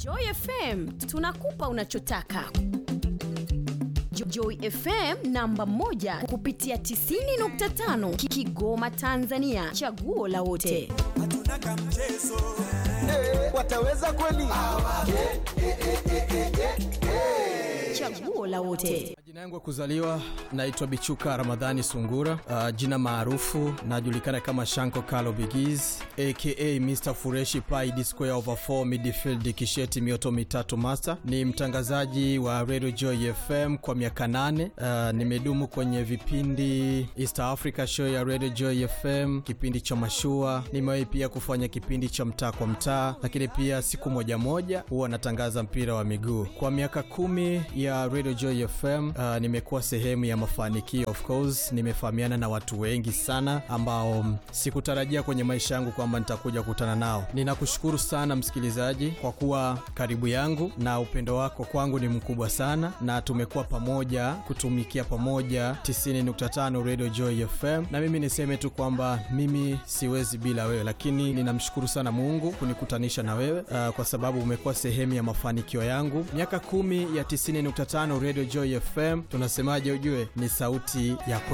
Joy FM tunakupa unachotaka. Jo- Joy FM namba moja kupitia 90.5 Ki- Kigoma Tanzania, chaguo la wote. hatuna kamchezo wataweza kweli? Chaguo la wote. Jina yangu ya kuzaliwa naitwa Bichuka Ramadhani Sungura. Uh, jina maarufu najulikana kama Shanko Kalo Bigiz aka Mr Fureshi Pai D Square over 4 midfield kisheti mioto mitatu master. Ni mtangazaji wa Radio Joy FM kwa miaka nane. Uh, nimedumu kwenye vipindi East Africa show ya Radio Joy FM, kipindi cha mashua. Nimewahi pia kufanya kipindi cha mtaa kwa mtaa, lakini pia siku moja moja huwa natangaza mpira wa miguu. Kwa miaka kumi ya Radio Joy FM uh, nimekuwa sehemu ya mafanikio. Of course nimefahamiana na watu wengi sana ambao mm, sikutarajia kwenye maisha yangu kwamba nitakuja kukutana nao. Ninakushukuru sana msikilizaji kwa kuwa karibu yangu na upendo wako kwangu ni mkubwa sana, na tumekuwa pamoja kutumikia pamoja 90.5 Radio Joy FM, na mimi niseme tu kwamba mimi siwezi bila wewe, lakini ninamshukuru sana Mungu kunikutanisha na wewe uh, kwa sababu umekuwa sehemu ya mafanikio yangu. Miaka kumi ya 90.5 Radio Joy FM, tunasemaje? Ujue ni sauti ya kwe